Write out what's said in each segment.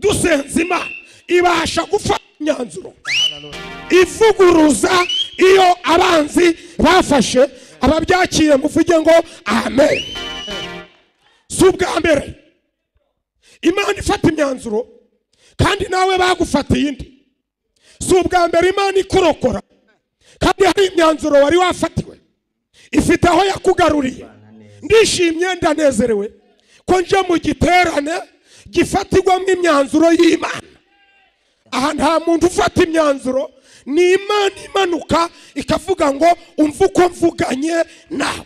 dusenze imana ibasha gufata imyanzuro ivuguruza iyo abanzi bafashe ababyakiriye ngo uvuge ngo amen si ubwa mbere imana ifata imyanzuro kandi nawe bagufatiye indi si ubwa mbere imana ikurokora kandi hari imyanzuro wari wafatiwe ifite aho yakugaruriye ndishimye ndanezerewe ko nje mu giterane gifatirwamo imyanzuro y'imana aha nta muntu ufata imyanzuro ni imana imanuka ikavuga ngo umva uko mvuganye nawe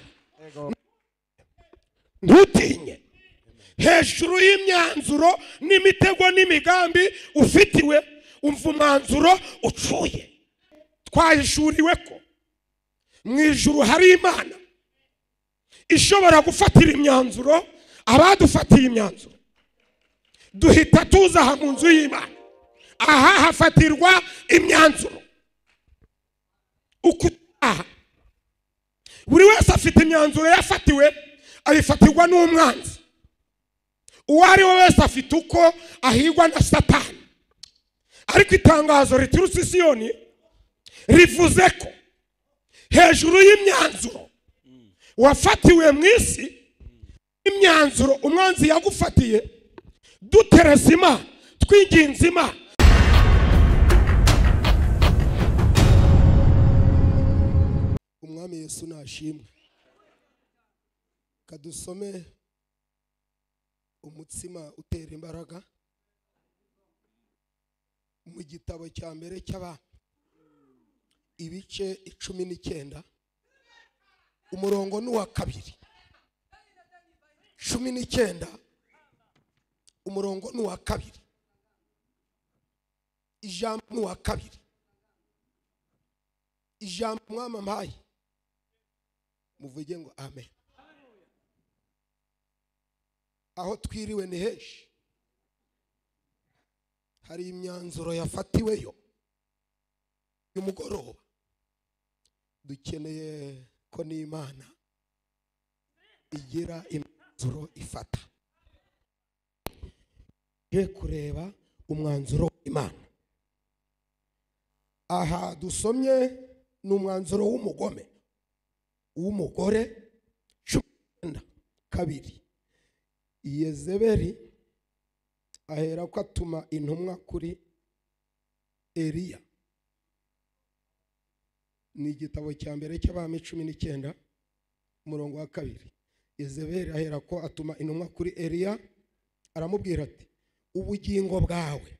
ntutinye hejuru y'imyanzuro n'imitego n'imigambi ufitiwe umva umwanzuro ucuye twahishuriwe ko mu ijuru hari imana ishobora gufatira imyanzuro abadufatiye imyanzuro duhita tuza aha mu nzu y'imana aha hafatirwa imyanzuro ukutaha buri wese afite imyanzuro yafatiwe ayifatirwa n'umwanzi uwo ari we wese afite uko ahigwa na satani ariko itangazo riturutse i Siyoni rivuze ko hejuru y'imyanzuro wafatiwe mu isi imyanzuro umwanzi yagufatiye dutereza imana twinginze imana umwami yesu nashimwe kadusome umutsima utera imbaraga mu gitabo cya mbere cy'abami ibice icumi n'icyenda umurongo ni uwa kabiri cumi n'icyenda umurongo ni uwa kabiri ijambo ni uwa kabiri ijambo mwamampaye muvuge ngo amen aho twiriwe ni henshi hari imyanzuro yafatiweyo y'umugoroba dukeneye ko n'imana igira imyanzuro ifata tujye kureba umwanzuro w'imana aha dusomye ni umwanzuro w'umugome w'umugore cumi n'icyenda kabiri yezeberi ahera ko atuma intumwa kuri eriya ni igitabo cya mbere cy'abami cumi n'icyenda umurongo wa kabiri yezeberi ahera ko atuma intumwa kuri eriya aramubwira ati ubugingo bwawe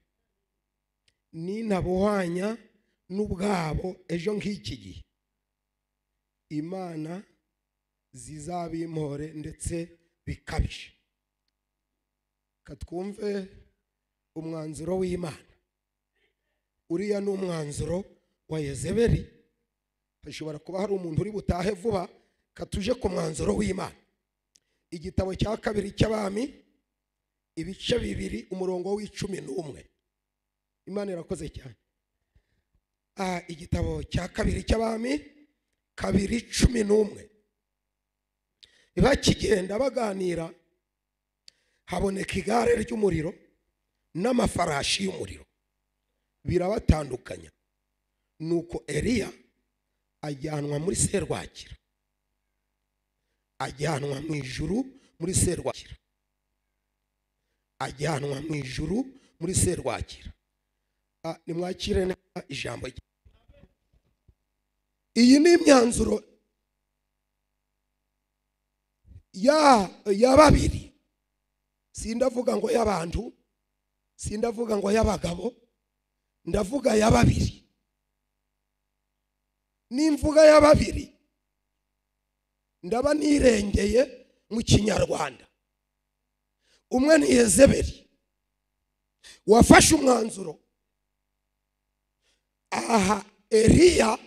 nintabuhwanya n'ubwabo ejo nk'iki gihe imana zizabimpore ndetse bikabije katwumve umwanzuro w'imana uriya ni umwanzuro wa yezeberi hashobora kuba hari umuntu uri butahe vuba katuje ku mwanzuro w'imana igitabo cya kabiri cy'abami ibice bibiri umurongo w'icumi n'umwe imana irakoze cyane aha igitabo cya kabiri cy'abami kabiri cumi n'umwe bakigenda baganira haboneka igare ry'umuriro n'amafarashi y'umuriro birabatandukanya nuko eriya ajyanwa muri serwakira ajyanwa mu ijuru muri serwakira ajyanwa mu ijuru muri serwakira nimwakire neza ijambo rye iyi ni imyanzuro ya babiri sindavuga ngo y'abantu sindavuga ngo y'abagabo ndavuga ya babiri n'imvuga ya babiri ndaba nirengeye mu kinyarwanda umwe ni yezeberi wafashe umwanzuro aha eriya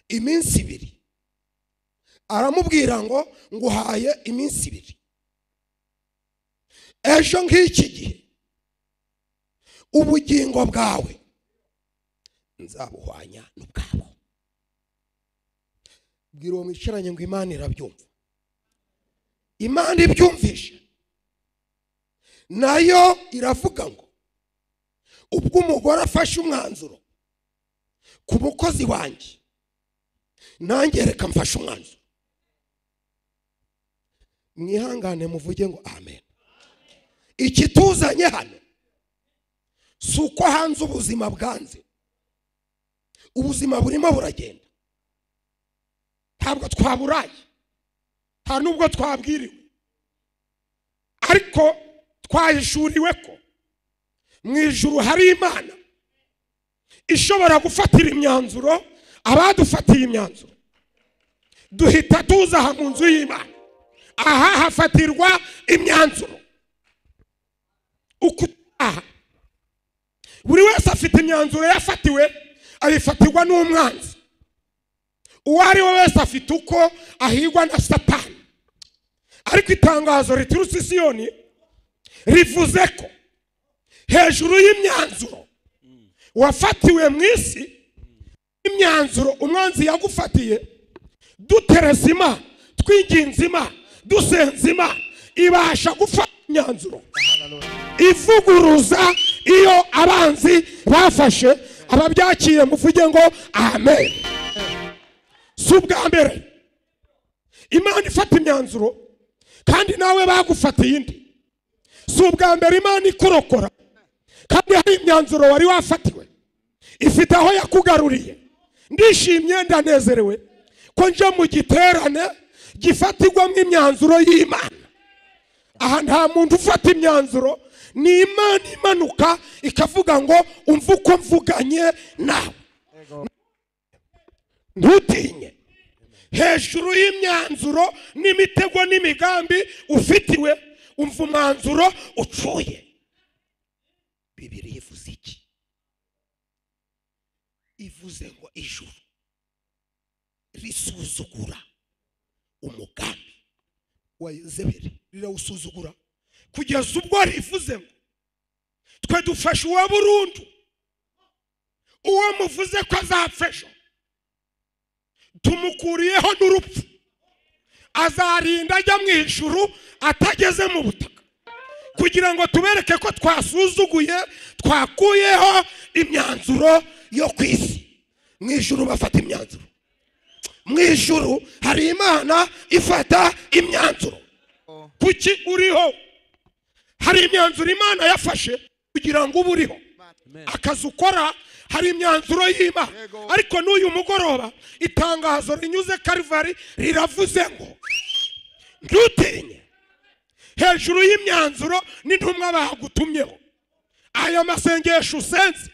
iminsi ibiri aramubwira ngo nguhaye iminsi ibiri ejo nk'iki gihe ubugingo bwawe nzabuhwanya n'ubwabo bwira uwo mwicaranye ngo imana irabyumva imana ibyumvishe nayo iravuga ngo ubwo umugore afashe umwanzuro ku mukozi wanjye nanjye reka mfashe umwanzuro mwihangane muvuge ngo amen ikituzanye hano si uko hanze ubuzima bwanze ubuzima burimo buragenda ntabwo twaburaye nta nubwo twabwiriwe ariko twahishuriwe ko mu ijuru hari imana ishobora gufatira imyanzuro abadufatiye imyanzuro duhita tuza aha mu nzu y'imana aha hafatirwa imyanzuro uko utaha buri wese afite imyanzuro yafatiwe ayifatirwa n'umwanzi uwo ari we wese afite uko ahigwa na satani ariko itangazo riturutse i siyoni rivuze ko hejuru y'imyanzuro wafatiwe mu isi imyanzuro umwanzi yagufatiye dutereza imana twinginze imana dusenze imana ibasha gufata imyanzuro ivuguruza iyo abanzi bafashe ababyakiriye muvuge ngo amen si ubwa mbere imana ifata imyanzuro kandi nawe bagufatiye indi si ubwa mbere imana ikorokora kandi hari imyanzuro wari wafatiwe ifite aho yakugaruriye ndishimye ndanezerewe ko nje mu giterane gifatirwamo imyanzuro y'imana aha nta muntu ufata imyanzuro ni imana imanuka ikavuga ngo umva uko mvuganye nawe ntutinye hejuru y'imyanzuro n'imitego n'imigambi ufitiwe umva umwanzuro ucuye bibiri ivuze iki ivuze ngo ijuru risuzugura umugambi wa yezeberi rirawusuzugura kugeza ubwo rivuze ngo twe dufashe uwa burundu uwo muvuze ko azapfa ejo tumukuriyeho n'urupfu azarinda ajya mu ijuru atageze mu butaka kugira ngo tubereke ko twasuzuguye twakuyeho imyanzuro yo ku isi mu ijuru bafata imyanzuro mu ijuru hari imana ifata imyanzuro kuki uriho hari imyanzuro imana yafashe kugira ngo uba uriho akazi ukora hari imyanzuro y'imana ariko n'uyu mugoroba itangazo rinyuze karivari riravuze ngo ntutinye hejuru y'imyanzuro n'intumwa bagutumyeho aya masengesho usenze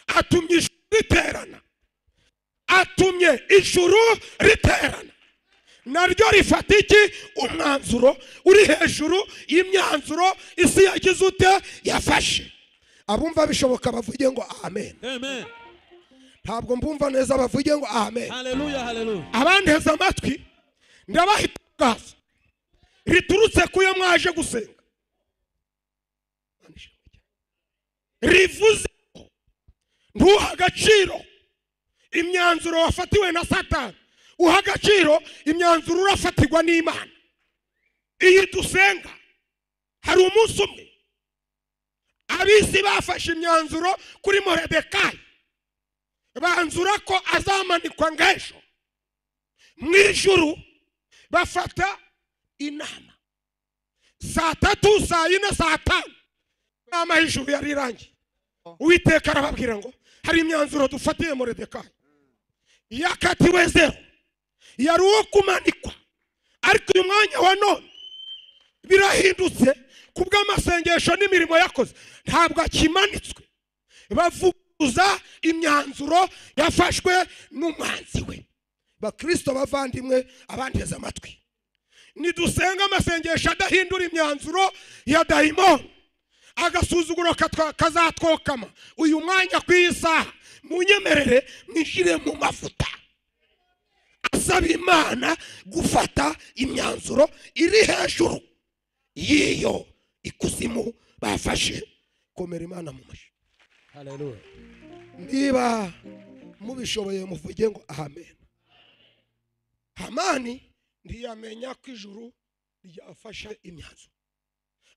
atumye ijuru riterana atumye ijuru riterana naryo rifata iki umwanzuro uri hejuru y'imyanzuro isi yagize ute yafashe abumva bishoboka bavuge ngo amen Amen. ntabwo mbumva neza bavuge ngo amen Hallelujah, hallelujah. abanteze amatwi ndabaha itangazo riturutse ku yo mwaje gusenga rivuze ngo ntuha agaciro imyanzuro wafatiwe na satani uha agaciro imyanzuro urafatirwa n'imana iyi dusenga hari umunsi umwe abisi bafashe imyanzuro kuri moredekayi banzura ko azamanikwa ng'ejo mu ijuru bafata inama saa tatu saa yine saa tanu inama y'ijuru yari irangiye uwiteka arababwira ngo hari imyanzuro dufatiye moredekayi yakatiwe zero yari uwo kumanikwa ariko uyu mwanya wa none birahindutse ku bw'amasengesho n'imirimo yakoze ntabwo akimanitswe bavuguruza imyanzuro yafashwe n'umwanzi we bakristo bavandimwe abanteze amatwi nidusenge amasengesho adahindura imyanzuro ya dayimoni agasuzuguro katwa- kazatwokama uyu mwanya ku isaha munyemerere mwishyire mu mavuta asaba imana gufata imyanzuro iri hejuru y'iyo ikuzimu bafashe komera imana mu mashyi Hallelujah. niba mubishoboye muvuge ngo amen hamani ntiyamenya ko ijuru ryafashe imyanzuro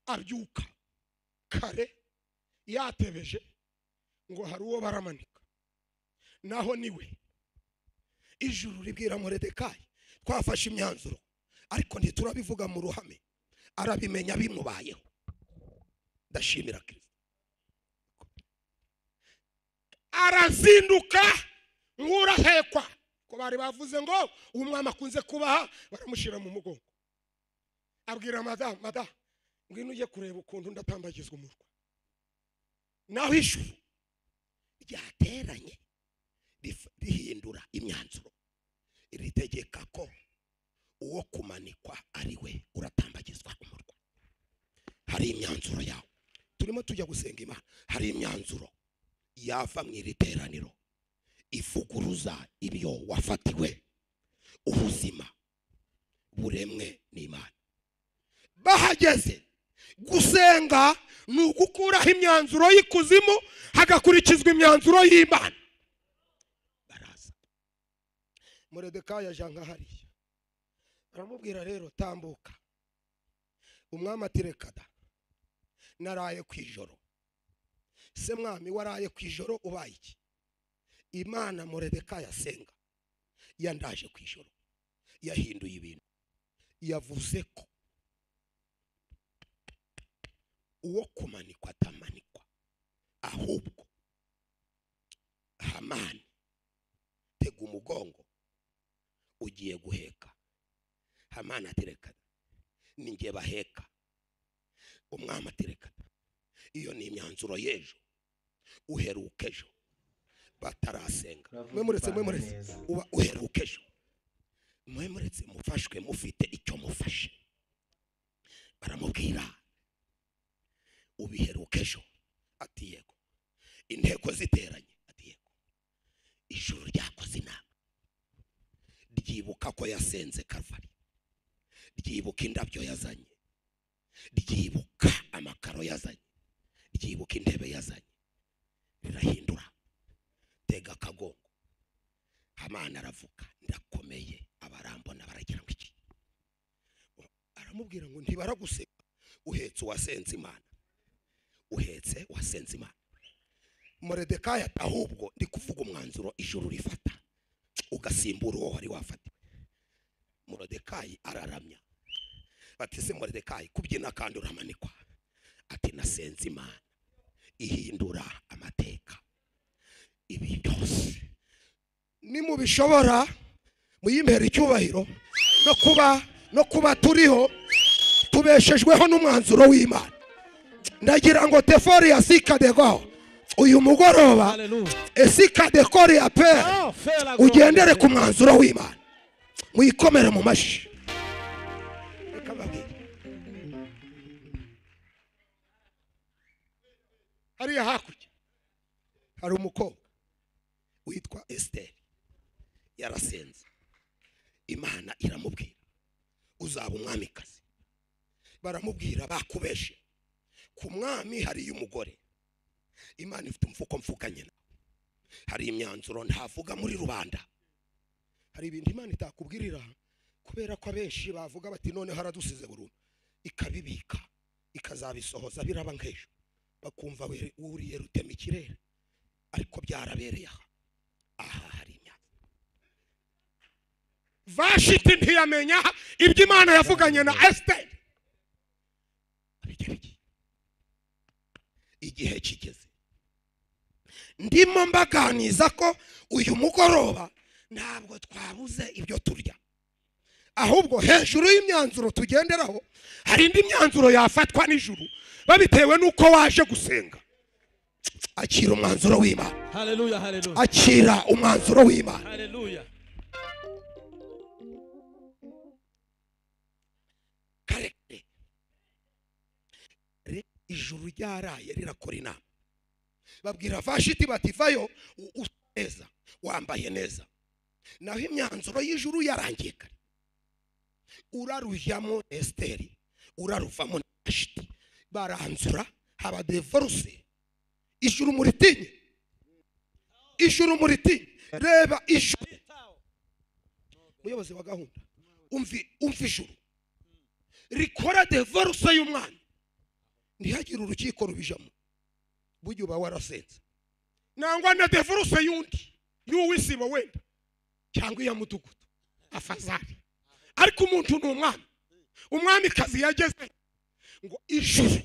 abyuka kare yatebeje ngo hari uwo baramanika naho niwe ijuru ribwira muredekayi twafashe imyanzuro ariko ntiturabivuga mu ruhame arabimenya bimubayeho ndashimira kirisito arazinduka nk'urahekwa ko bari bavuze ngo uwo mwami akunze kubaha baramushyira mu mugongo abwira madamu madamu ngwino ujye kureba ukuntu ndatambagizwa umurwa naho ijuru ryateranye rif- rihindura imyanzuro ritegeka ko uwo kumanikwa ari we uratambagizwa umurwa hari imyanzuro yawe turimo tujya gusenga imana hari imyanzuro yava mu iri teraniro ivuguruza ibyo wafatiwe ubuzima buremwe n'imana bahageze gusenga ni ugukuraho imyanzuro y'ikuzimu hagakurikizwa imyanzuro y'imana baraza muredekayi aja nka hariya aramubwira rero tambuka umwami ati reka da naraye ku ijoro se mwami waraye ku ijoro ubaye iki imana muredekayi asenga yandaje ku ijoro yahinduye ibintu yavuze ko uwo kumanikwa atamanikwa ahubwo hamani tega umugongo ugiye guheka hamani aterekana ninjye baheka umwami aterekana iyo ni imyanzuro y'ejo uheruka ejo batarasenga mwe muretse mwe muretse uba uheruka ejo mwe muretse mufashwe mufite icyo mufashe baramubwira ubiheruka ejo ati yego inteko ziteranye ati yego ijuru ryakoze inama ryibuka ko yasenze karvari ryibuka indabyo yazanye ryibuka amakaro yazanye ryibuka intebe yazanye rirahindura tega akagongo hamana aravuga ndakomeye abarambona baragira ngo iki aramubwira ngo ntibaraguseka uhetse uwasenze imana uhetse wasenze imana muredekayi ati ahubwo ndi kuvuga umwanzuro ijuru rifata ugasimbura uwo wari wafatiwe muredekayi araramya bati se muredekayi kubyina kandi uramanikwa ati nasenze imana ihindura amateka ibi byose nimubishobora muyimbere icyubahiro no kuba no kuba turiho tubeshejweho n'umwanzuro w'imana ndagira ngo tefori ya sikadego uyu mugoroba Hallelujah. esikadekori ya pere Oh, fela ugendere ku mwanzuro w'imana muyikomere mu mashyi Reka mbabwire. hariya hakurya hari umukobwa witwa esiteri yarasenze imana iramubwira uzaba umwamikazi baramubwira bakubeshe ku mwami hariyo umugore imana ifite umufuko mfukanye nawe hari imyanzuro ntavuga muri rubanda hari ibintu imana itakubwirira kubera ko abenshi bavuga bati noneho aradusize burundu ikabibika ikazabisohoza biraba nk'ejo bakumva we- wuriye rutema ikirere ariko byarabereye aha aha hari imyanzuro vashiti ntiyamenya ibyo imana yavuganye na esiteri abigerageje igihe kigeze ndimo mbaganiza ko uyu mugoroba ntabwo twabuze ibyo turya ahubwo hejuru y'imyanzuro tugenderaho hari indi myanzuro yafatwa nijuru babitewe n'uko waje gusenga akira umwanzuro w'imana Hallelujah. Hallelujah. akira umwanzuro w'imana Hallelujah. kare kare Re- ijuru ryaraye rirakora inama babwira vashiti bati vayo u- usa neza wambaye neza naho imyanzuro y'ijuru yarangiye kare urarujyamo esiteri uraruvamo na vashiti baranzura haba devoruse ijuru muritinye ijuru muritinye reba ijuru muyobozi wa gahunda umvi umva ijuru rikora devoruse y'umwana ntihagire urukiko rubijamo burya uba warasenze nangwa na devoruse y'undi y'uwisibo wenda cyangwa iya mudugudu afazari ariko umuntu ni umwami umwamikazi yageze ngo ijuru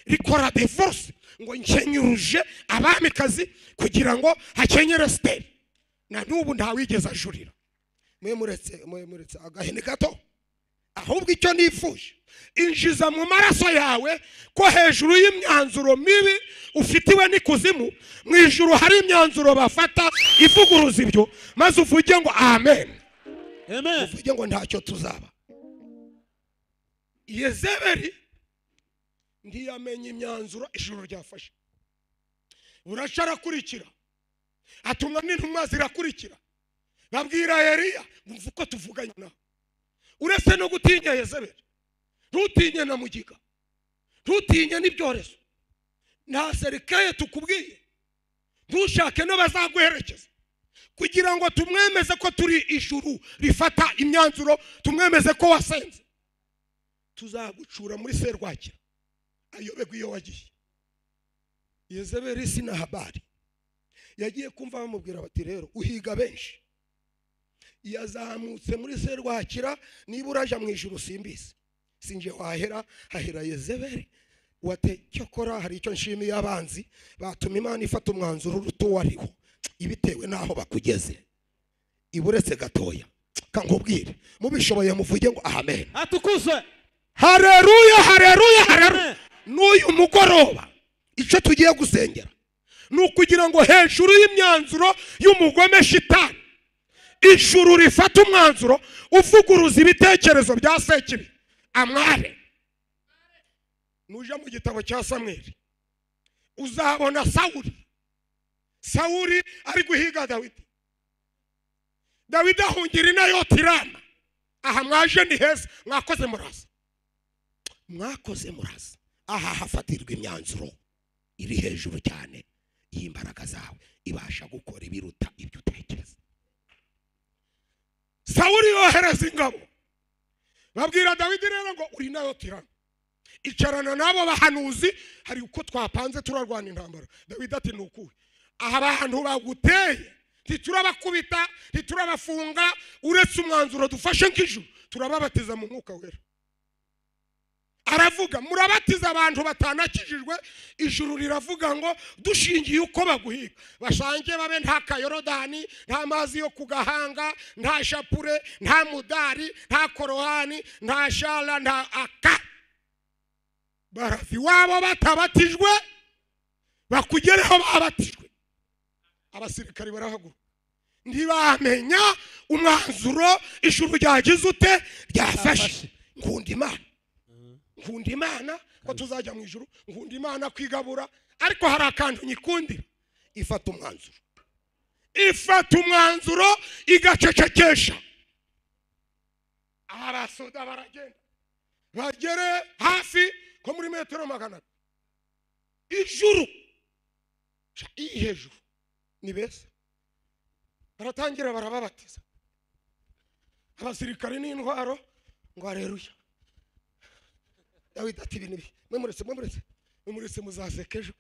rikora devoruse ngo nkenyuruje abamikazi kugira ngo hakenyere siteri na n'ubu ntawigeze ajurira mwe muretse mwe muretse agahene gato ahubwo icyo nifuje injiza mu maraso yawe ko hejuru y'imyanzuro mibi ufitiwe n'ikuzimu mu ijuru hari imyanzuro bafata ivuguruza ibyo maze uvuge ngo amen Amen. uvuge ngo ntacyo tuzaba yezebeli ntiyamenya imyanzuro ijuru ryafashe buraca arakurikira atumwa n'intumwa zirakurikira babwira Eliya wumva uko tuvuganye nawe uretse no gutinya yezebeli ntutinye na mugiga ntutinye n'ibyorezo nta serikaye tukubwiye ntushake n'abazaguherekeza kugira ngo tumwemeze ko turi ijuru rifata imyanzuro tumwemeze ko wasenze tuzagucura muri serwakira ayoberwa iyo wagiye yezebeli si na habari yagiye kumva bamubwira bati rero uhiga benshi yazamutse muri serwakira niba uraja mu ijuru simbizi sinje wahera hahera yezebeli wate cyokora hari icyo nshimiye abanzi batuma imana ifata umwanzuro uruta uwo ariwo ibitewe n'aho bakugeze iburetse gatoya kankubwire mubishoboye muvuge ngo amen Atukuzwe. hareruya hareruya hareruya Amen. n'uyu mugoroba icyo tugiye gusengera ni ukugira ngo hejuru y'imyanzuro y'umugome shitani ijuru rifata umwanzuro uvuguruza ibitekerezo bya sekibi amware nuja mu gitabo cya samweli uzabona sawuli sawuli ari guhiga dawidi dawidi ahungira inayoti rama aha mwaje ni heza mwakoze muraza mwakoze muraza aha hafatirwa imyanzuro iri hejuru cyane y'imbaraga zawe ibasha gukora ibiruta ibyo utekereza sawuli yohereza ingabo babwira dawidi rero ngo uri nayo tirana icarana n'abo bahanuzi hari uko twapanze turarwana intambara dawidi ati ni ukuwe aha abantu baguteye ntiturabakubita ntiturabafunga uretse umwanzuro dufashe nk'ijuru turababatiza mu mwuka wera aravuga murabatiza abantu batanakijijwe ijuru riravuga ngo dushingiye uko baguhiga bashange babe nta kayorodani nta mazi yo ku gahanga nta shapure nta mudari nta korohani nta shara nta aka barava iwabo batabatijwe bakugereho babatijwe abasirikari barahaguruka ntibamenya umwanzuro ijuru ryagize ute ryafashe Ryafashe. nkunda imana nkunda imana ko tuzajya mu ijuru nkunda imana kwigabura ariko hari akantu nyikundira ifata umwanzuro ifata umwanzuro igacecekesha abasoda baragenda bagere hafi ko muri metero magana abiri ijuru sha, iyi hejuru ni beza baratangira barababatiza abasirikari n'intwaro ngo areruya dawidi ati ibi nibi mwe muretse mwe muretse mwe muretse muzaseka ejo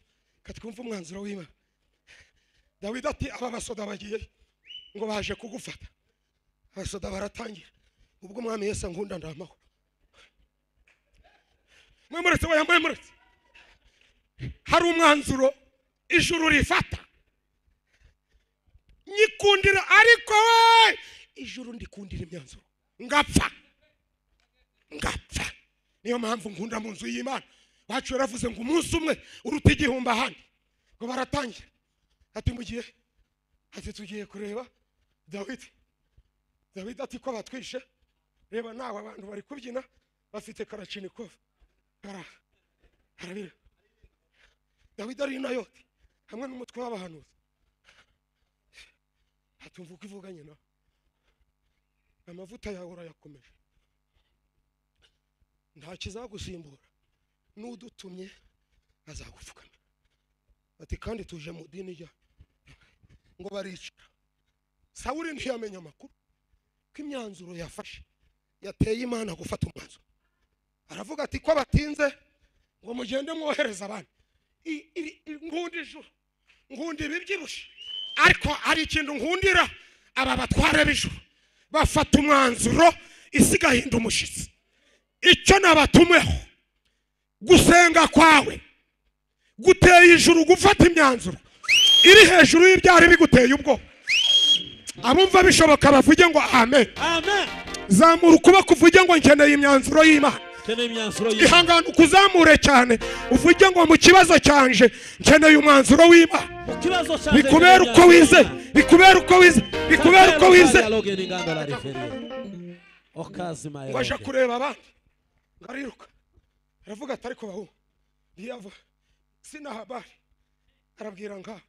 katwumva umwanzuro w'imana dawidi ati aba basoda bagiye ngo baje kugufata abasoda baratangira ubwo umwami yesu ankunda ndamaho mwemuretse oya mwemuretse hari umwanzuro ijuru rifata nyikundira ariko we ijuru ndikundira imyanzuro ngapfa ngapfa niyo mpamvu nkunda mu nzu y'imana wacu yaravuze ngo umunsi umwe uruta igihumbi ahandi ngo baratangira ati mugiye ati tugiye kureba dawidi dawidi ati ko batwishe reba nawe abantu bari kubyina bafite karacinikovu bara arabira dawidi ari nayoti hamwe n'umutwe w'abahanuzi atumva uko ivuganye nawe amavuta yawe urayakomeje nta kizagusimbura n'udutumye azagupfukama ati kandi tuje mu dini rya ngo baricara sawuri ntiyamenya amakuru ko imyanzuro yafashe yateye imana gufata umwanzuro aravuga ati ko batinze ngo mugende mwohereze abandi I- iri- iri- nkunda ijuru nkunda ibibyibushye ariko hari ikintu nkundira aba batware b'ijuru bafata umwanzuro isi igahinda umushyitsi icyo nabatumweho gusenga kwawe guteye ijuru gufata imyanzuro iri hejuru y'ibyari biguteye ubwoba abumva bishoboka bavuge ngo amen amen zamura ukuboko uvuge ngo nkeneye imyanzuro y'imana keneye imyanzuro y'imana ihangane ukuzamure cyane uvuge ngo mu kibazo cyanje nkeneye umwanzuro w'imana mu kibazo cyanjye bikubere uko wize bikubere uko wize bikubere uko wize okazima ngo aje kureba abandi ariruka aravuga ati ariko bahungu ntiyava sina habari arabwira ngaha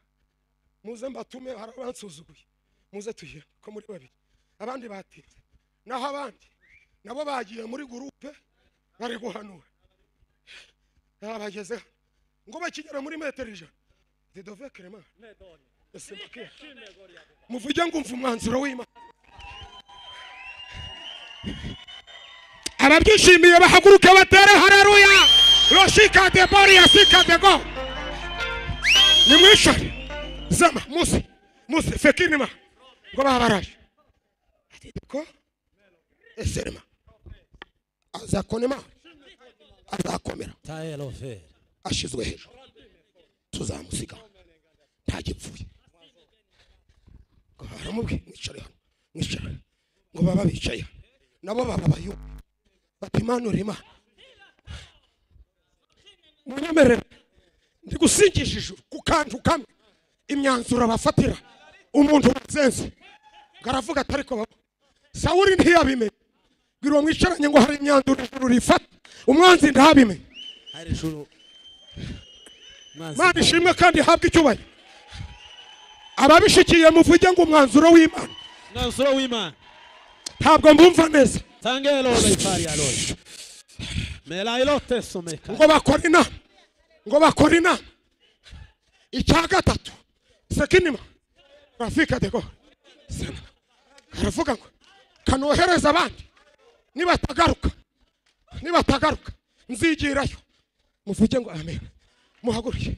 muze mbatume hari abansuzuguye muze tuye ko muri babiri abandi batinze naho abandi nabo bagiye muri gurupe bari guhanura yabageze hano ngo bakigera muri metero ijana zidove kerema yasimbukiye muvuge ngo umva umwanzuro w'imana ababyishimiye bahaguruke batere hareruya roshikade bori yasikade go nimwishore zama musi musi fekinima ngo babaraje ko eserema azakonema azakomera ashyizwe hejuru tuzamusiga ntagipfuye ngo baramubwiye mwicare hano mwicare ngo baba bicaye hano nabo baba bayobe bati imana uri imana mwemerere ndigusingisha ijuru ku kantu kamwe imyanzuro bafatira umuntu wazenze ngo aravuga ati ariko baba sawuri ntiyabimenye bwira uwo mwicaranye ngo hari imyanzuro ijuru rifata umwanzi ntabimenye hari ijuru imana ishimwe kandi ihabwe icyubahiro ababishikiye muvuge ngo umwanzuro w'imana mwanzuro w'imana ntabwo mbumva neza tange lolo ifari ya lolo mela ilo teso meka ngo bakore inama ngo bakore inama icya gatatu sekinima rafika dego sena aravuga ngo kanohereza abandi nibatagaruka nibatagaruka nzigirayo muvuge ngo amen muhaguruke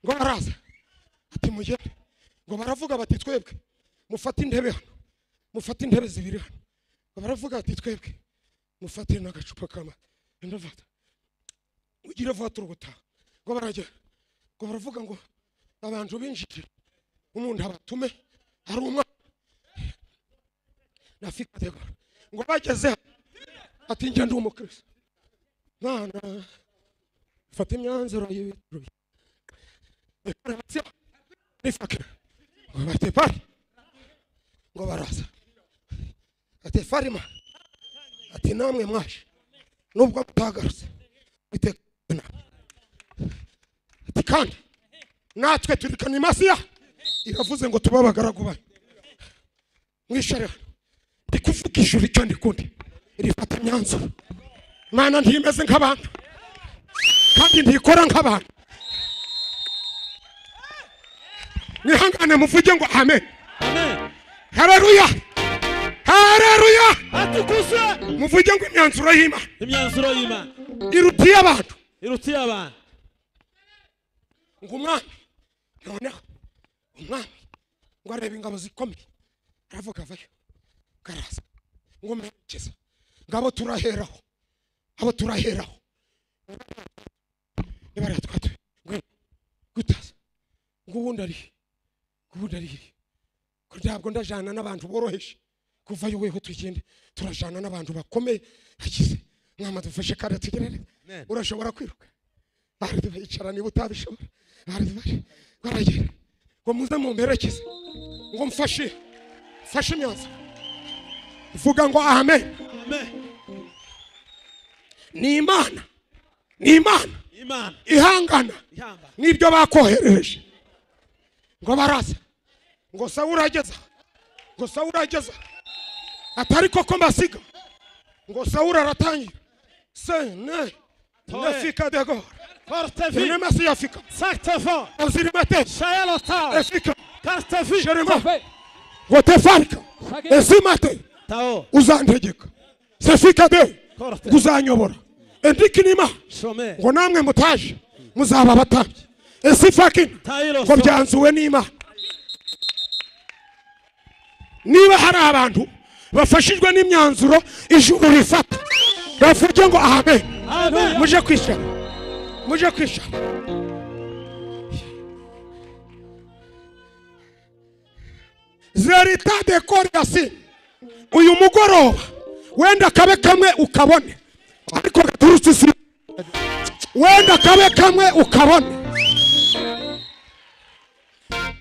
ngo baraza ati mugende ngo baravuga bati twebwe mufate intebe hano mufate intebe zibiri hano ngo baravuga bati twebwe mufate n'agacupa k'amata ndavata ugire vuba turugutaha ngo baragera ngo baravuga ngo abantu binjire umuntu abatume hari umwana nafikatego ngo bageze hano, ati njye ndi umukristo mwana fata imyanzuro y'ibituruye rifake ngo bate pari ngo baraza ati farima ati namwe mwaje nubwo mutagarutse iteka inama ati kandi natwe turi kanimasiya iravuze ngo tube abagaragu bayo mwishare hano ndi kuvuga ijuru icyo ndi kundi rifata imyanzuro mana ntimeze nk'abantu kandi ntikora nk'abantu mwihangane muvuge ngo amen amen hareruya hareruya atukuse muvuge ngo imyanzuro y'imana imyanzuro y'imana iruta iy'abantu irutiye abantu ngo umwami noneho umwami ngo areba ingabo zikomeye aravuga avayo ngo araza ngo mwerekeza ngo abo turaheraho abo turaheraho nibariya twatuye ngwino gutaza ngo ubundi ari ngo ubundi ari iriya ko ntabwo ndajana n'abantu boroheje kuva yo weho tugende turajana n'abantu bakomeye hakize mwama dufashe kandi atugerere urashobora kwiruka bari yicara niba utabishobora bari baragera ngo muze mumperekeze ngo mfashe mfashe imyanzuro vuga ngo amen amen ni imana ni imana imana ihangana ihamba n'ibyo bakoherereje ngo baraza ngo sawura ageza ngo sawura ageza atari koko mbasiga ngo sawura aratangira se ne ne fika de gora portevi ne masi ya fika saktefon ozirimatesi shayalota efika kartevi sherema ngo tefarika ezimate tao uzantegeka sefika de Korte. uzanyobora endika inima shome ngo namwe mutaje muzaba abatambyi ese fakina tayiro ngo byanzuwe n'imana niba hari abantu bafashijwe n'imyanzuro ijuru rifata bavuge ngo amen Amen. muje kwishyura muje kwishyura zerita de korasi uyu mugoroba wenda kabe kamwe ukabone ariko gaturutse isi wenda kabe kamwe ukabone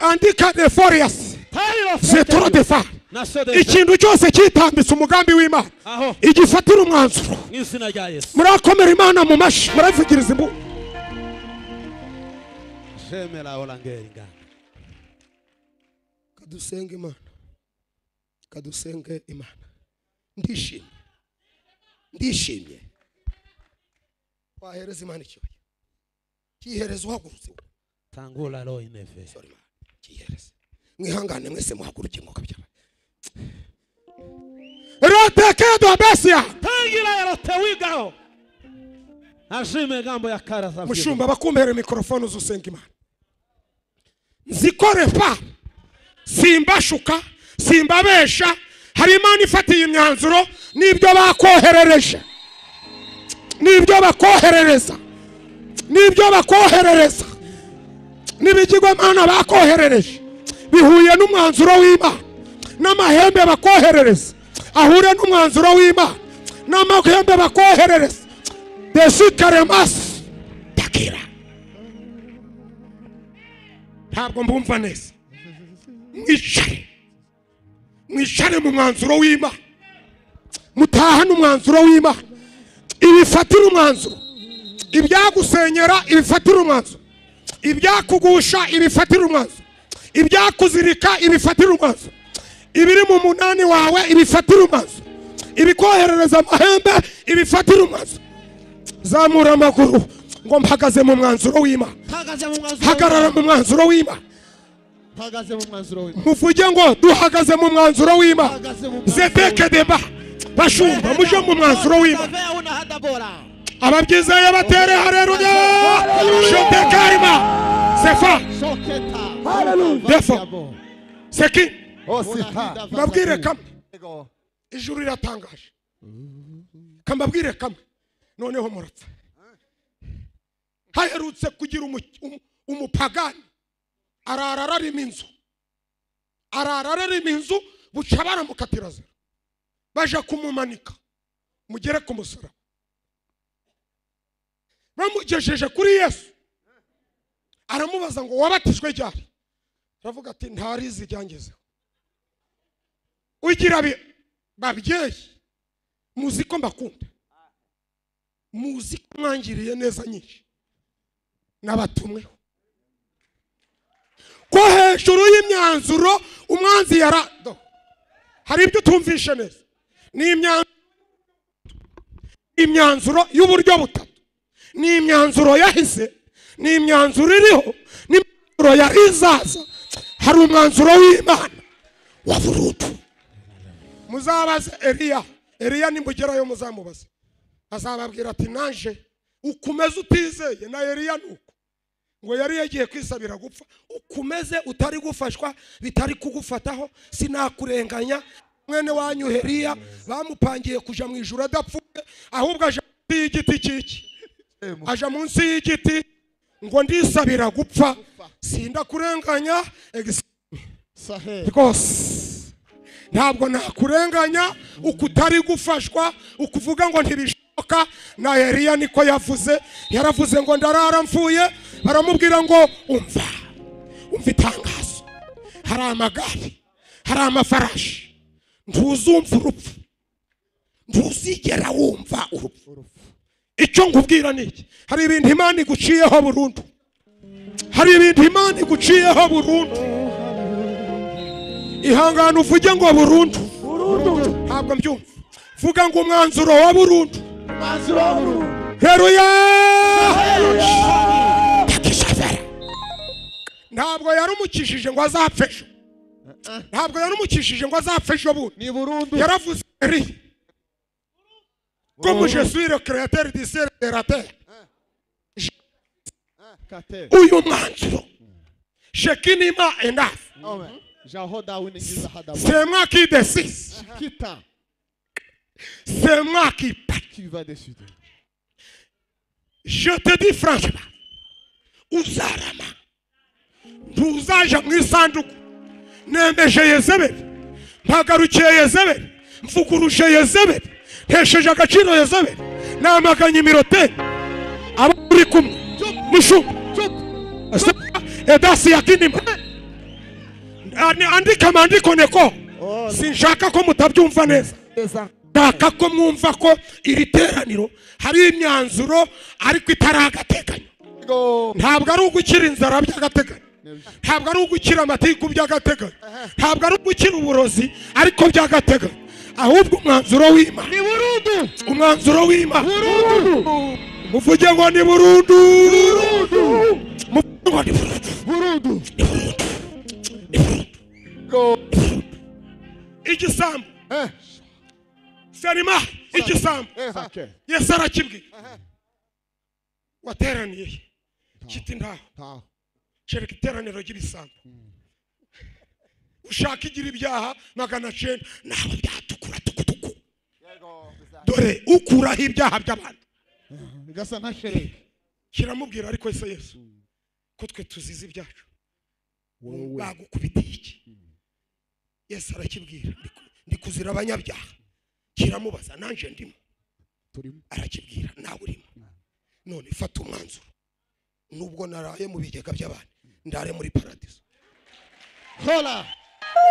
andika de foriyasi tayiro zetoro de fa na sodesi ikintu cyose kitambitse umugambi w'imana aho igifatira umwanzuro mu izina rya yesu murakomera imana mu mashi muravugiriza imbu shemera orangeri ngana kadusenge imana kadusenge imana ndishimye ndishimye wahereza imana icyuya kihereza uhagurutse wowe. tangura roho ineve Sorry, Imana. kihereza mwihangane mwese muhaguruke mwuka by'abantu rotekedo besiya tangira erote wigaho ashime gambo ya karaza mushumba abakumbere mikorofone uzusenga imana nzikorepa simbashuka simbabesha hari imana ifatiye imyanzuro n'ibyo bakoherereje n'ibyo bakoherereza n'ibyo bakoherereza n'ibigirwamana bakoherereje bihuye n'umwanzuro w'imana n'amahembe bakoherereza ahure n'umwanzuro w'imana n'amahembe bakoherereza desikaremasi takira ntabwo mbumva neza mwicare mwicare mu mwanzuro w'imana mutahane umwanzuro w'imana ibifatire umwanzuro ibyagusenyera ibifatire umwanzuro ibyakugusha ibifatire umwanzuro ibyakuzirika ibifatire umwanzuro ibiri mu munani wawe ibifatire umwanzuro ibikoherereza amahembe ibifatire umwanzuro zamura amaguru ngo mpagaze mu mwanzuro w'imana hagaze mu mwanzuro hagarara mu mwanzuro w'imana hagaze mu mwanzuro we muvuge ngo duhagaze mu mwanzuro w'imana hagaze mu zeteke deba bashumba muje mu mwanzuro w'imana una hada bora ababyizeye batere hareruya shotekarima sefa soketa Hallelujah. defa yabo seki Osipa. mbabwire kamwe ijuru riratangaje kambabwire kamwe noneho murapfa haherutse kugira umu- umu- umupagani arara ararima inzu arara ararima inzu buca baramukatira zero baje kumumanika mugere ku musaraba bamugejeje kuri yesu aramubaza ngo wabatijwe ryari aravuga ati ntarizi iryangezeho ugira bi- babyeyi muzi ko mbakunda muzi ko mwangiriye neza nyinshi nabatumweho ko hejuru y'imyanzuro umwanzi yara Do. hari ibyo utumvishe neza ni imyanzuro imyanzuro y'uburyo butatu ni imyanzuro yahise ni imyanzuro iriho ni imyanzuro yari izaza hari umwanzuro w'imana wa burudu muzabaze eliya eliya nimugerayo muzamubaze azababwira ati naje ukomeze utizeye na eliya nuko ngo yari yagiye kwisabira gupfa ukomeze utari gufashwa bitari kugufataho sinakurenganya mwene wanyu heriya bamupangiye kuja mu ijuru adapfuye ahubwo aja munsi y'igiti cyiki aja munsi y'igiti ngo ndisabira gupfa sindakurenganya ex- Sahe. rwose ntabwo nakurenganya uko utari gufashwa ukuvuga ngo ntibishoboka na eliya niko yavuze yaravuze ngo ndarara mfuye baramubwira ngo umva umva itangazo hari amagare hari amafarashi ntuzumva urupfu ntuzigera wumva urupfu icyo nkubwira ni iki hari ibintu imana iguciyeho burundu hari ibintu imana iguciyeho burundu ihangane uvuge ngo burundu ntabwo mbyumva vuga ngo umwanzuro wa burundu Mazuru. heruya takishavera ntabwo yarumukishije ngo azapfe ejo ntabwo yarumukishije ngo azapfe ejo bundi Ni burundu. yaravuze eri Comme je suis le créateur du ciel et de la terre, Kate. uyu mwanzuro shekinima enough Amen. Jahoda uningiza hadabu. c'est moi qui décide Kita. c'est moi qui parle Tu vas décider. je te dis franchement uzarama ntuzaja mu isanduku nemeje yezebeli mpagarukiye yezebeli mvuguruje yezebeli ntesheje agaciro yezebeli namaganye imirote aba muri kumwe mushuka edasi ya kinima Ani- andika amandiko neko Oh, sinshaka ko mutabyumva neza neza. ndaka ko mwumva ko iri teraniro hari imyanzuro ariko itari agateganyo Go. ntabwo ari ugukira inzara by'agateganyo ntabwo ari ugukira amatiku by'agateganyo ntabwo ari ugukira uburozi ariko by'agateganyo ahubwo umwanzuro w'imana ni burundu umwanzuro w'imana muvuge ngo ni burundu muvuge ngo ni burundu Burundu. Go. igisambu Eh. serima igisambu Eh. Sake. yesu arakibwiye wateraniye he? kiti ntaho Tao. kereka iteraniro ry'ibisambo ushaka igira ibyaha magana cyenda ntabwo byatukura tukutuku dore ukuraho ibyaha by'abantu Gasa na shereke. kiramubwira ariko ese yesu ko twe tuzize ibyacu Wowe. bagukubitiye iki yesu arakibwira ndi ku- ndi kuzira abanyabyaha kiramubaza nanjye ndimo Turimo. arakibwira nawe urimo none fata umwanzuro nubwo naraye mu bigega by'abandi ndare muri paradiso Hola.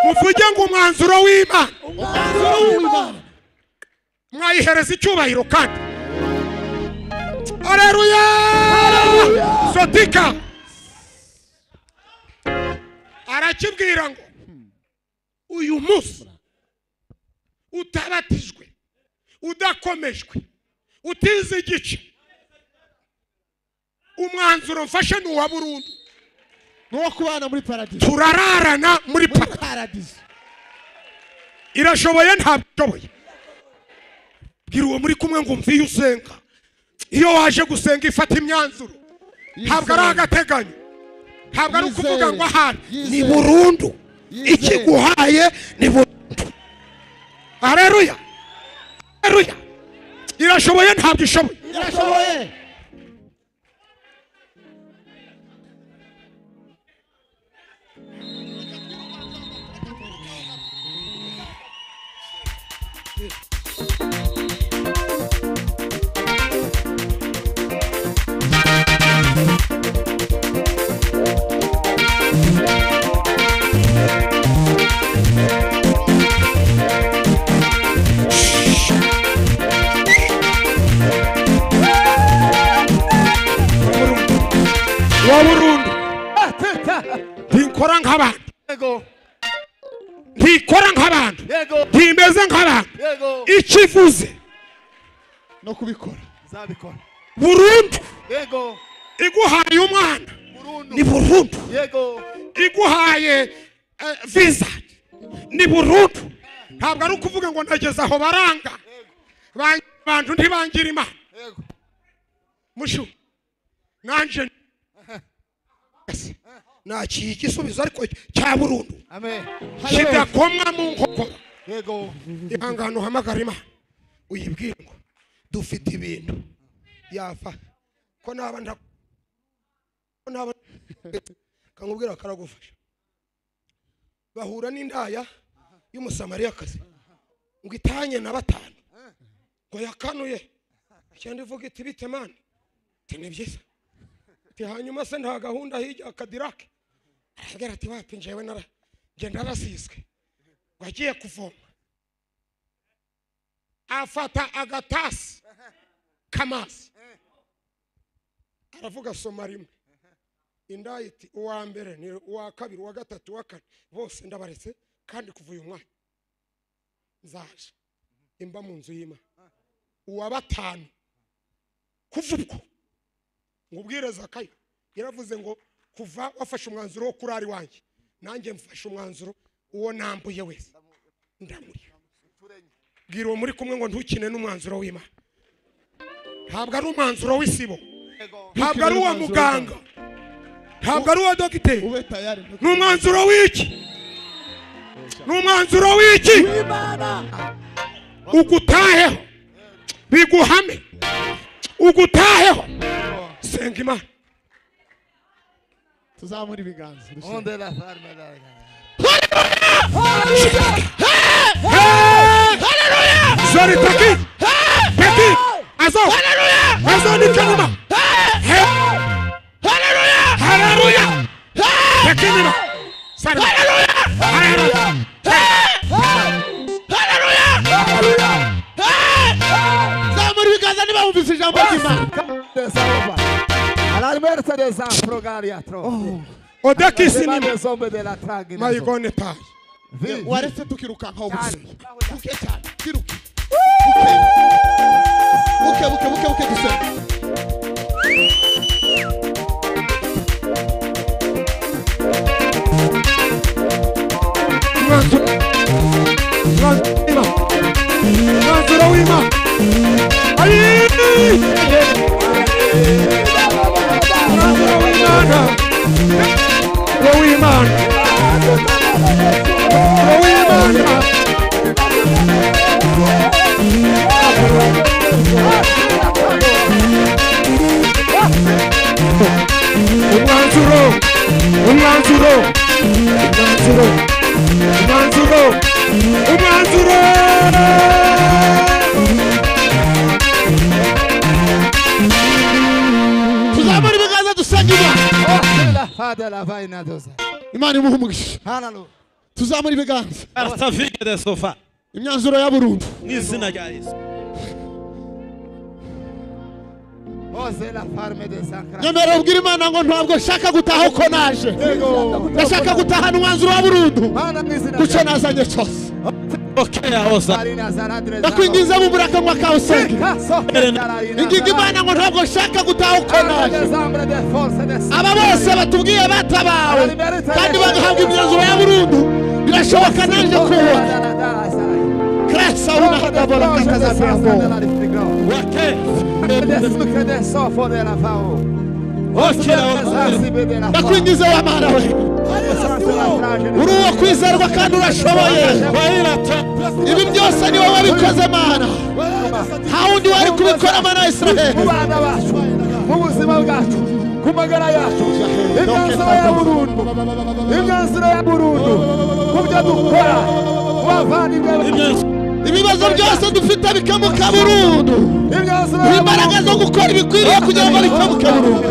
muvuge ngo umwanzuro w'imana Umwanzuro mwayihereza icyubahiro kandi aleluya sotika arakibwira ngo uyu munsi utabatijwe udakomejwe utize igice umwanzuro mfashe ni uwa burundu Nuwo kubana muri paradizo. turararana muri Muri paradizo paradizo. irashoboye ntabwo ishoboye bwira uwo muri kumwe ngo umve iyo usenga iyo waje gusenga ifata imyanzuro ntabwo ari agateganyo ntabwo ari ukuvuga ngo ahari ni Yizere. burundu Yizere. ikiguhaye ni burundu areruya areruya irashoboye ntabwo ishoboye Irashoboye. wa burundu ntikora nk'abandi Yego. ntikora nk'abandi Yego. ntimeze nk'abandi Yego. ikivuze No kubikora. Zabikora. burundu Yego. iguhaye umwana Burundu. ni burundu Yego. iguhaye eh, visa ni burundu ntabwo ari ukuvuga ngo nageze aho baranga Ban- abantu ntibangira imana Yego. mushu nanjye ntakiye igisubizo igisubizo ariko cya burundu Amen. Hallelujah. kidakomwa mu nkokora Yego. ihangane uhamagara imana uyibwire ngo dufite ibintu yava ko naba nta ko naba kamubwira karagufasha bahura n'indaya y'umusamariyakazi ngo itanye na batanu ngo yakanuye cyenda ivuga iti bite mani iti ni byiza iti hanyuma se nta gahunda hirya kadirake arabwira ati wapi njyewe nara njye narasizwe ngo agiye kuvoma afata agatasi k'amazi aravuga soma rimwe indaya iti uwa mbere ni uwa kabiri uwa gatatu uwa kane bose ndabaretse kandi kuva uyu mwanya nzaje imba mu nzu y'imana uwa batanu kuva ubwo ngo ubwire zakayo yaravuze ngo kuva wafashe umwanzuro wo kurara iwanjye nanjye mfashe umwanzuro uwo nambuye wese ndamuriye bwira uwo muri kumwe ngo ntukine n'umwanzuro w'imana ntabwo ari umwanzuro w'isibo Yego. ntabwo ari uwa muganga ntabwo ari uwa dogiteri ube tayari no ni umwanzuro w'iki ni umwanzuro w'iki ugutaheho biguhame ugutaheho senga imana tuzamura ibiganza dushire. Onde la farma la- zori taki taki azo azo ni kanuma haleluya haleluya taki nima sari haleluya haleluya zamura ibiganza niba wumvise ijambo ry'imana Alla merce des affro galiatro. odaki Devant sinima les hommes de la trague. mayigone tayi Vie. waretse tukirukankaho ubusa Cyane. buke cyane kiruke buke buke buke buke dusore umwanzuro umwanzuro w'imana umwanzuro w'imana Ayii! umwanzuro w'imana umwanzuro w'imana umwanzuro w'imana umwanzuro umwanzuro umwanzuro umwanzuro umwanzuro tuzamura ibiganza dusenge imana Onde la fada la vaina dosa. imana imuha umugisha Hallelujah. tuzamura ibiganza Arsavinha de sofá. imyanzuro ya burundu Nizina ya isso. Ose la farme des sacra. nyamara ubwira imana ngo ntabwo nshaka gutaha uko naje ndashaka gutahana umwanzuro wa burundu Mana mizina. kucyo nazanye cyose Ok, a ossa. Marina zaradre. ndakwinginze bubura akanwa kawe usenge ingingo imana ngo ntabwo nshaka gutaha uko naje aba bose batubwiye batabawe kandi bagahabwa imyanzuro ya burundu birashoboka naje kubona karasa unaha dabora kakazabiramo Ok, a ossa. ndakwingize wa mwana we uri uwo kwizerwa kandi urashoboye Baila, tá. ibi byose ni wowe wabikoze mana nta wundi wari kubikora mana wa israheli bana bacu mu buzima bwacu ku magara yacu imyanzuro ya burundu imyanzuro ya burundu mu byo dukora wavandimwe ibibazo byose dufite bikemuka burundu imyanzuro ya imbaraga zo gukora ibikwiriye kugira ngo bikemuke burundu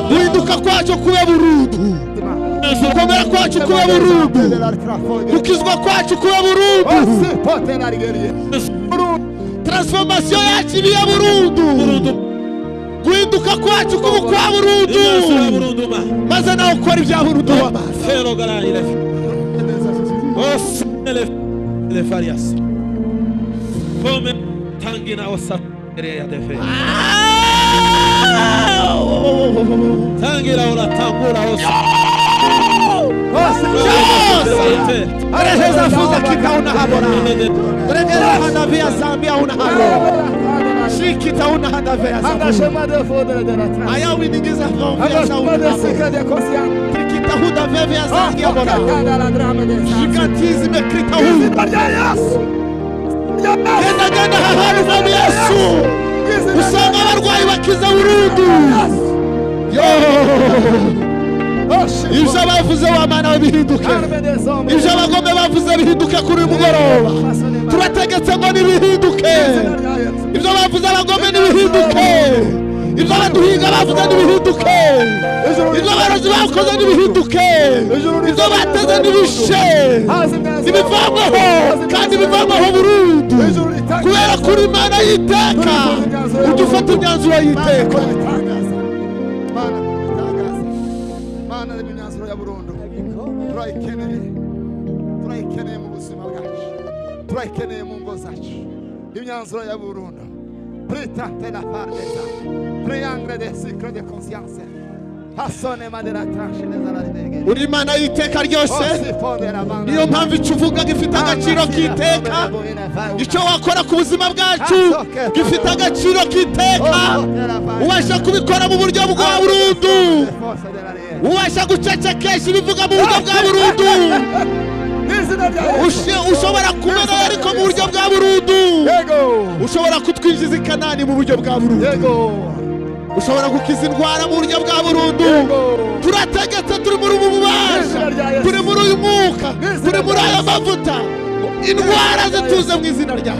guhinduka kwacu kube burundu gukomera kwacu kube burundu gukizwa kwacu kube burundu transforomasiyo yacu ibe iya burundu guhinduka kwacu kuba ukwa burundu Nizina burundo, ma. maze nawe ukora ibya burundu wamaze Fero, galera, ele. Ossa, ele. Ele faria assim. Come, tangue na ossa. Creia de fé. Tangue na ola, tangura, ossa. Yes! Reheleza fuza kita unahabora. Reheleza handa vya Zambia unahabora. Shiki ta unahanda vya Zambia. Aya winingiza kwa vya Zambia. Kita huda vya vya Zambia bora. Shikatizi mekrita huda. Genda genda hahari mami Yesu. Usanga abarwayi bakiza burundu. Yo! Ibyo bavuze wamana we bihinduke. Ibyo abagome bavuze bihinduke kuri uyu mugoroba. turategetse ngo nibihinduke ibyo bavuze abagome nibihinduke ibyo abaduhinga bavuze nibihinduke ibyo abarozi bakoze nibihinduke ibyo bateze nibishe nibivanyweho kandi bivanyweho burundu kubera kuri imana y'iteka udufata imyanzuro y'iteka Mana bitangaza Mana n'imyanzuro ya burundu turayikeneye turayikeneye mu buzima bwacu turayikeneye mu ngo zacu imyanzuro ya burundu pritante la part des armes triangle de cycle de conscience uri imana y'iteka ryose niyo mpamvu icyo uvuga gifite agaciro k'iteka icyo wakora ku buzima bwacu gifite agaciro k'iteka ubasha kubikora mu buryo bwa burundu ubasha gucecekesha ibivuga mu buryo bwa burundu ushobora kumena ariko mu buryo bwa burundu ushobora kutwinjiza i kanani mu buryo bwa burundu ushobora gukiza indwara mu buryo bwa burundu turategetse turi muri ubu bubasha turi muri uyu mwuka turi muri aya mavuta indwara zituze mu izina rya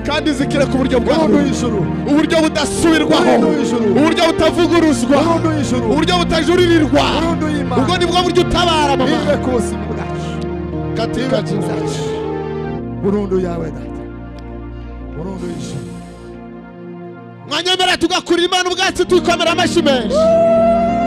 kandi zikire ku buryo bwa burundu uburyo budasubirwaho uburyo butavuguruzwa uburyo butajuririrwa ubwo ni bwo buryo utabara mama katika jina burundu yawe data burundu y'ijuru mwanyemera tugakurira imana ubwatsi tuyikomera amashyi menshi